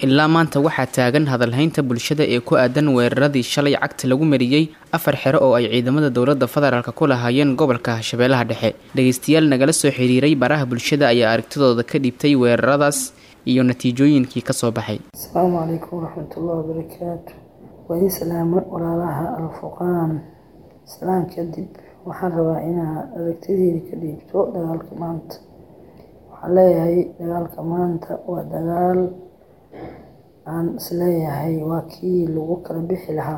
ilaa maanta waxaa taagan hadalhaynta bulshada ee ku aadan weeraradii shalay cagta lagu mariyey afar xero oo ay ciidamada dowladda federaalk ku lahaayeen gobolka shabeellaha dhexe dhegeystayaal nagala soo xiriiray baraha bulshada ayaa aragtidooda ka dhiibtay weeraradaas iyo natiijooyinkii kasoo baxay asalaamu calaykum waraxmatullahi wabarakaatu waa idin salaamo walaalaha alfuqaan salaan kadib waxaan rabaa inaa aragtideeda ka dhiibto dagaalka maanta waxaan leeyahay dagaalka maanta waa dagaal aan isleeyahay waa kii lagu kala bixi lahaa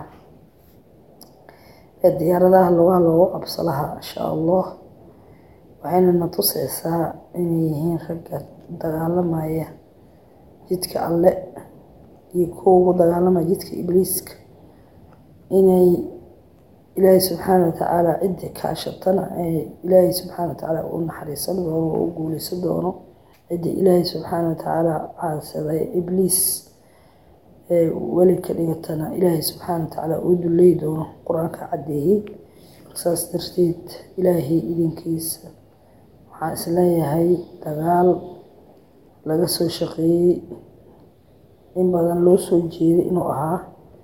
ee diyaaradaha lugaha loogu qabso lahaa insha allah waxayna na tuseysaa inay yihiin ragga dagaalamaya jidka alle iyo kuwa ugu dagaalamaya jidka ibliiska inay ilaahay subxaana watacaala ciddii kaashatana ee ilaahay subxaana watacaala u naxariisan doono oo u guuleysan doono ciddii ilaahay subxaana watacaala caadsaday ibliis ee weli ka dhigatana ilaahay subxaana watacaala uu dulley doono qur-aanka caddeeyey saas darteed ilaahay idinkiisa waxaan isleeyahay dagaal laga soo shaqeeyey in badan loo soo jeeday inuu ahaa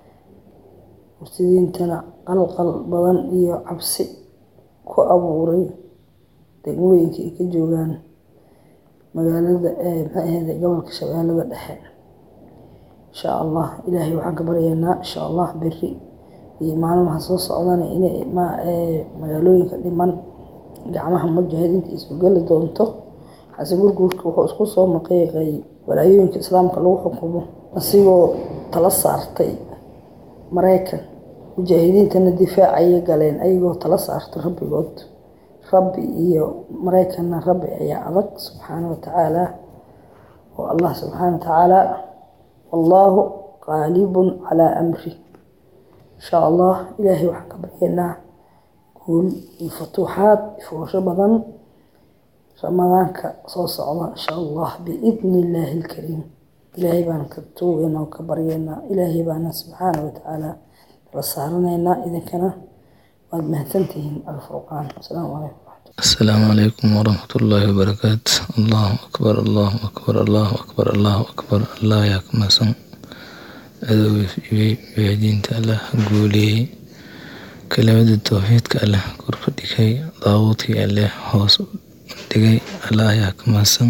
murtadiintana qalqal badan iyo cabsi ku abuuray degmooyinka ay ka joogaan magaalada ee maxay ahayde gobolka shabeellada dhexe insha allah ilaahay waxaan ka baryaynaa insha allah beri iyo maalmaha soo socdana inay magaalooyinka dhiman gacmaha mujaahidiinta isu geli doonto xase gurguurka wuxuu isku soo maqiiqay walaayooyinka islaamka lagu xukumo asigoo tala saartay maraykan mujaahidiintana difaacayay galeen ayagoo tala saarto rabbigood rabbi iyo maraykanna rabbi ayaa adag subxaana watacaala oo allah subxaana watacaala wallaahu qaalibun calaa amri insha allah ilaahay waxaan ka baryaynaa guul iyo futuuxaad fuusho badan ramadaanka soo socda insha allah biidni illaahi alkariim ilaahay baan ka tuugeynaa oo ka baryaynaa ilaahay baana subxaana watacaala la saaranaynaa idinkana waad mahadsantihiin alfurqaan asalaamu calaykum السلام عليكم ورحمة الله وبركاته الله أكبر الله أكبر الله أكبر الله أكبر الله يكما سن أدوي في دين الله قولي كلمة التوحيد كالله كرف دكي ضاوتي الله هوس دكي الله يكما سن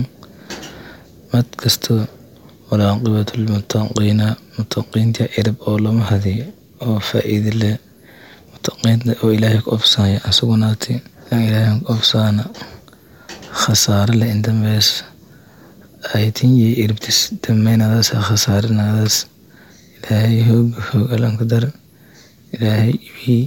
مد كستو ولا عقبة المتقين متقين تي عرب أو لما هذه أو فائدة الله متقين أو إلهك أفسايا أسقناتي ilaahan qofsaana khasaare le indambees aytinyi irbtis dameynadaas khasaarinadaas ilaahay hooga hoogalanka dar ilaahay ibii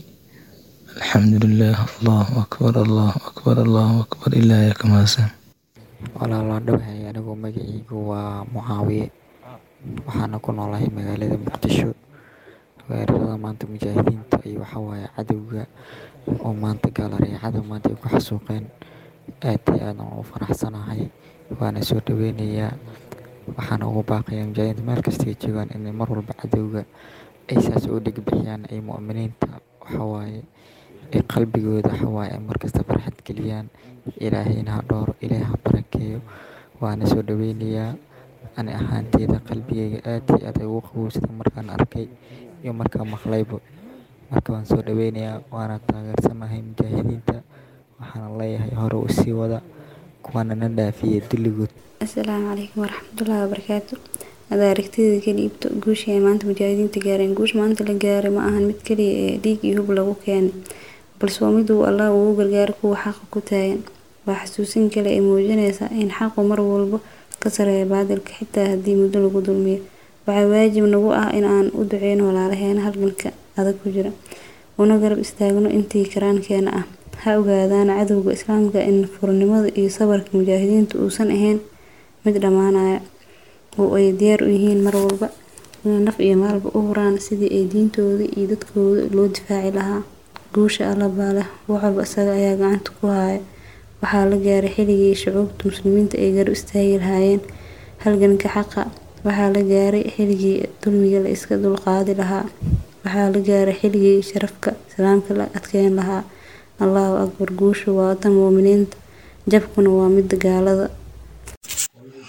alxamdulilah allahu akbar allahu akbar allahu akbar ilaahaya ka mahadsan walaalaa dhawahay anigu magacaygu waa mucaawiye waxaana ku noolahay magaalada muqdisho weerarada maanta mujaahidiinta iyo waxawaaye cadowga oo maanta gaalareecada maanta ay ku xasuuqeen aad iyo aadan ugu faraxsanahay waana soo dhaweynayaa waxaana ugu baaqayaa mujaahidiinta meel kasta ay joogaan inay mar walba cadowga ay saas u dhigbixiyaan ay mu'miniinta waxawaaye ay qalbigooda waxawaaye ay markasta farxad geliyaan ilaahayna ha dhooro ilaahay ha barakeeyo waana soo dhaweynayaa ani ahaanteyda qalbigayga aad iyo aad ay ugu qabowsada markaan arkay iyo markaan maqlayba marka waan soo dhaweynayaa waana taageersanahay mujaahidiinta waxaana leeyahay hore u sii wada kuwana na dhaafiya dulligood asalaamu calaykum waraxmatullaahi wabarakaatu adaa aragtida ka dhiibto guushii ay maanta mujaahidiinta gaareen guusha maanta la gaaray ma ahan mid kaliya ee dhiig iyo hub lagu keenay balse waa mid uu allah ugu gargaaro kuwa xaqa ku taagan waa xasuusin kale ay muujinaysaa in xaqu mar walba ka sareeya baadilka xitaa haddii muddo lagu dulmiyo waxaa waajib nagu ah in aan u duceyno walaalaheena halganka adag ku jira una garab istaagno intii karaankeena ah ha ogaadaan cadowga islaamka in furnimada iyo sabarka mujaahidiinta uusan ahayn mid dhammaanaya oo ay diyaar u yihiin mar walba inay naf iyo maalba u huraan sidii ay diintooda iyo dadkooda loo difaaci lahaa guusha alla baa leh wax walba isaga ayaa gacanta ku haya waxaa la gaaray xilligii shucuubta muslimiinta ay garab istaagi lahaayeen halganka xaqa waxaa la gaaray xilligii dulmiga la iska dulqaadi lahaa waxaa la gaaray xilligii sharafka islaamka la adkeyn lahaa allahu akbar guushu waa tan muuminiinta jabkuna waa midda gaalada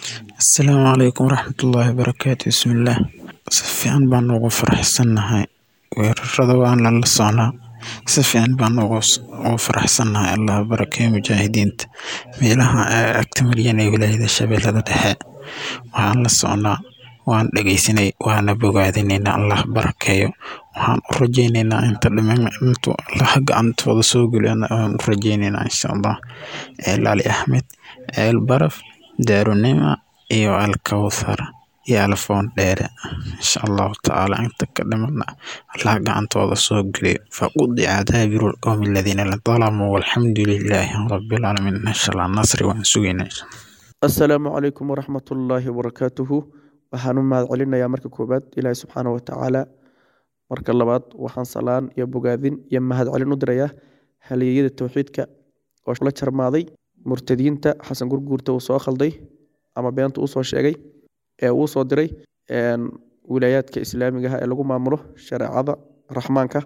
asalaamu calaykum waraxmatullaahi wabarakaatu bismillaah si fiican baan ugu faraxsannahay weerarada waan lala socnaa si fiican baan ugu faraxsannahay allah barakeeyo mujaahidiinta meelaha agta maryan ee wilaayada shabeellada dhexe waxaan la socnaa waan dhegeysanay waana bogaadinaynaa allah barakeeyo waxaan u rajeynaynaa inta dhiman intuu allaha gacantooda soo geliyana waan u rajeynaynaa insha allah ceel ali axmed ceel baraf daarunima iyo alkawthar iyo alfoon dheere insha allahu tacaala inta ka dhimana allaha gacantooda soo geliyo faqudica daabiru lqowmi aladiina dalamuu walxamdu lilaahi rabilcaalamiin insha allah nasri waan sugaynaa assalaamu calaykum waraxmatullaahi wabarakaatuhu waxaan u mahad celinayaa marka koowaad ilaahi subxaana watacaala marka labaad waxaan salaan iyo bogaadin iyo mahad celin u dirayaa halyeeyada towxiidka oo la jarmaaday murtadiinta xasan gurguurta uu soo khalday ama beenta uu soo sheegay ee uu soo diray wilaayaadka islaamigaha ee lagu maamulo shareecada raxmaanka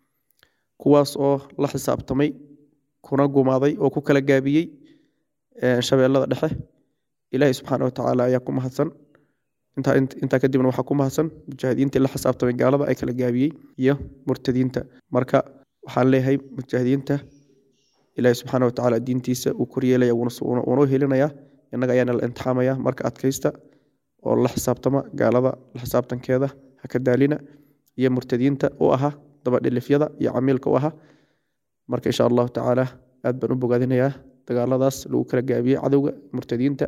kuwaas oo la xisaabtamay kuna gumaaday oo ku kala gaabiyey shabeellada dhexe ilaahi subxaana watacaala ayaa ku mahadsan intaa kadibna waxaa ku mahadsan mujaahidiintii la xisaabtamay gaalada ay kala gaabiyey iyo murtadiinta marka waxaan leeyahay mujaahidiinta ilaahi subxaana watacaala diintiisa uu koryeelaya wuuna u helinayaa innaga ayaana la imtixaamaya marka adkaysta oo la xisaabtama gaalada la xisaabtankeeda ha ka daalina iyo murtadiinta u ahaa dabadhilifyada iyo camiilka u ahaa marka insha allahu tacaala aad baan u bogaadinayaa dagaaladaas lagu kala gaabiyey cadowga murtadiinta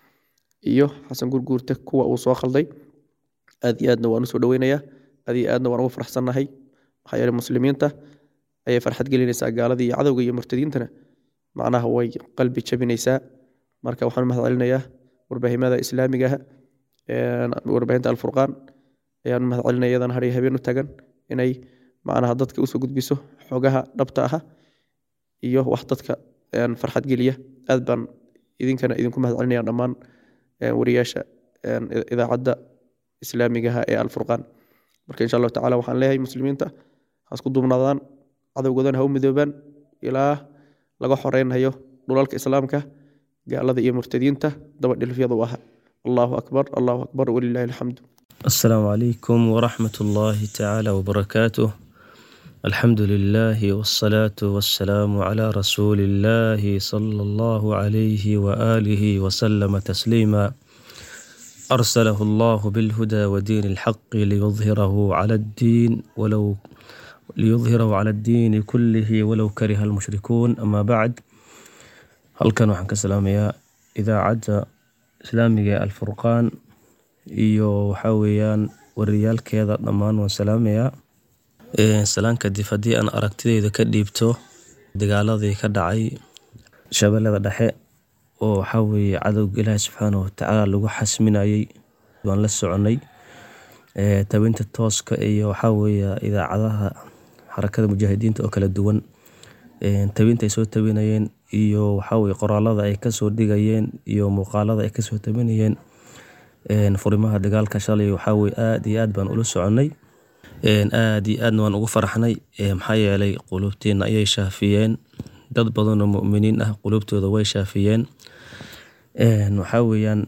iyo xasan gurguurta kuwa uu soo khalday aad iyo aadna waan usoo dhoweynayaa aad iyo aadna waan ugu faraxsannahay maxaa yeelay muslimiinta ayay farxad gelinaysaa gaaladii iyo cadowga iyo murtadiintana macnaha way qalbi jabinaysaa marka waxaan mahad celinayaa warbaahinada islaamigaha warbaahinta alfurqaan ayaan mahad celinaya iyadana har iyo habeen u tagan inay macnaha dadka usoo gudbiso xogaha dhabta aha iyo wax dadka farxad geliya aad baan idinkana idinku mahad celinaya dhammaan wariyaasha idaacadda islaamigaha ee alfurqaan marka insha allahu tacala waxaan leeyahay muslimiinta ha isku duubnaadaan cadowgoodana ha u midoobaan ilaa laga xoreynhayo dhulalka islaamka gaalada iyo murtadiinta dabadhilfyada u aha allahu akbar allahu akbar walilahi alxamdu السلام عليكم ورحمة الله تعالى وبركاته الحمد لله والصلاة والسلام على رسول الله صلى الله عليه وآله وسلم تسليما أرسله الله بالهدى ودين الحق ليظهره على الدين ولو ليظهره على الدين كله ولو كره المشركون أما بعد هل كان وحن كسلاميا إذا عد إسلامي الفرقان iyo waxaa weeyaan wariyaalkeeda dhammaan waan salaamayaa salaan kadib haddii aan aragtideyda ka dhiibto dagaaladii ka dhacay shabeellada dhexe oo waxaa weeye cadowga ilaahi subxaana watacaala lagu xasminayey waan la soconay tabinta tooska iyo waxaa weeye idaacadaha xarakada mujaahidiinta oo kala duwan tabinta ay soo tabinayeen iyo waxaa weye qoraalada ay kasoo dhigayeen iyo muuqaalada ay kasoo tabinayeen furimaha dagaalka shalay waxaa weye aad iyo aad baan ula soconay aad iyo aadna waan ugu faraxnay maxaa yeelay qulubtiina ayay shaafiyeen dad badanoo muminiin ah qulubtooda way shaafiyeen waxaa weeyaan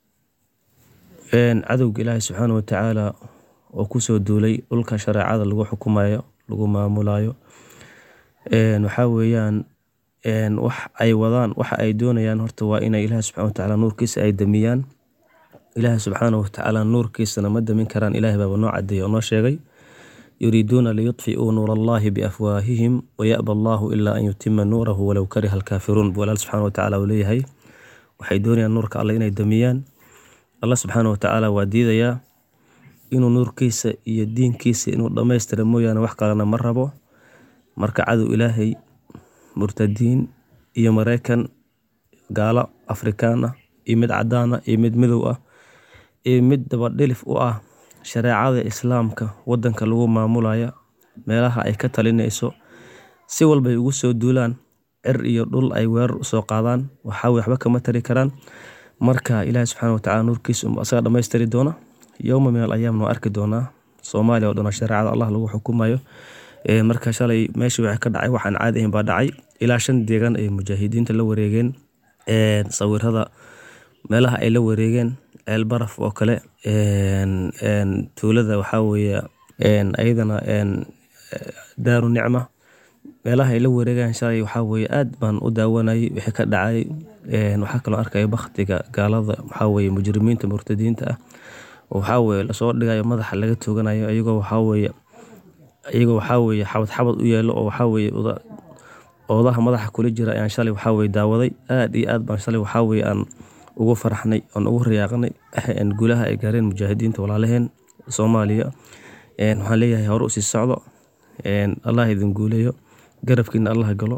cadowga ilaahi subxaana watacaala oo kusoo duulay dhulka shareecada lagu xukumayo lagu maamulayo waxaa weeyaan wax ay wadaan waxa ay doonayaan horta waa inay ilaahi subxana watacaala nuurkiisa ay damiyaan ilaahi subxaana watacaala nuurkiisana ma damin karaan ilahi baaba noo cadeeyey oo noo sheegay yuriiduuna liyudfi'uu nuur allahi biafwaahihim wayaba allahu ilaa an yutima nuurahu walow kariha alkaafiruun buu alla subxana watacaala uu leeyahay waxay doonayaan nuurka alle inay damiyaan alla subxaana watacaala waa diidayaa inuu nuurkiisa iyo diinkiisa inuu dhammaystira mooyaane wax kalena ma rabo marka cadow ilaahay murtadiin iyo mareykan gaalo afrikaan ah iyo mid cadaan ah iyo mid midow ah iyo mid dabadhilif u ah shareecada islaamka wadanka lagu maamulaya meelaha ay ka talinayso si walbay ugu soo duulaan cir iyo dhul ay weerar usoo qaadaan waxaawe waxba kama tari karaan marka ilaahi subxana watacaala nuurkiisa asaga dhammaystiri doona yowma min al ayaamna waa arki doonaa soomaaliya oo dhan shareecada allah lagu xukumayo marka shalay meeshii waxay ka dhacay waxaan caadi ahayn baa dhacay ilaa shan deegaan ay mujaahidiinta la wareegeen sawirada meelaha ay la wareegeen ceel baraf oo kale tuulada waxaa weeye ayadana daaru nicma meelaha ay la wareegaan shalay waxaa weeye aad baan u daawanayay wixii ka dhacay waxaa kaloo arkaya baktiga gaalada waxaa weeye mujrimiinta murtadiinta ah oo waxaa weeye lasoo dhigayo madaxa laga tooganayo iyagoo waxaa weeye iyagoo waxaa weeye xabad xabad u yeelo oo waxaa weeye oodaha madaxa kula jira ayaan shalay waxaa weeye daawaday aad iyo aad baan shalay waxaa weeye aan ugu faraxnay oon ugu riyaaqnay guulaha ay gaareen mujaahidiinta walaalaheen soomaaliya waxaan leeyahay hore usii socdo allah idin guuleeyo garabkiina allah galo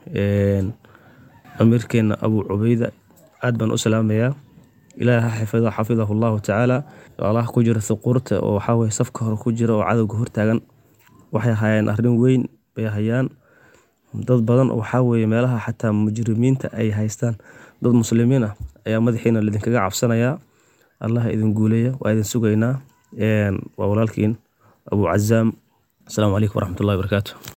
amiirkeena abu cubeyda aad baan u salaamayaa ilaah ha xifida xafidahu allahu tacaala allah ku jira thuquurta oo waxaa weye safka hore ku jira oo cadowga hortaagan waxay hayaan arrin weyn bay hayaan dad badan oo waxaa weeye meelaha xataa mujrimiinta ay haystaan dad muslimiin ah ayaa madaxiina lidinkaga cabsanayaa allah idin guuleeya waa idin sugaynaa waa walaalkiin abu cazaam asalaamu calaykum waraxmatullahi wabarakaatu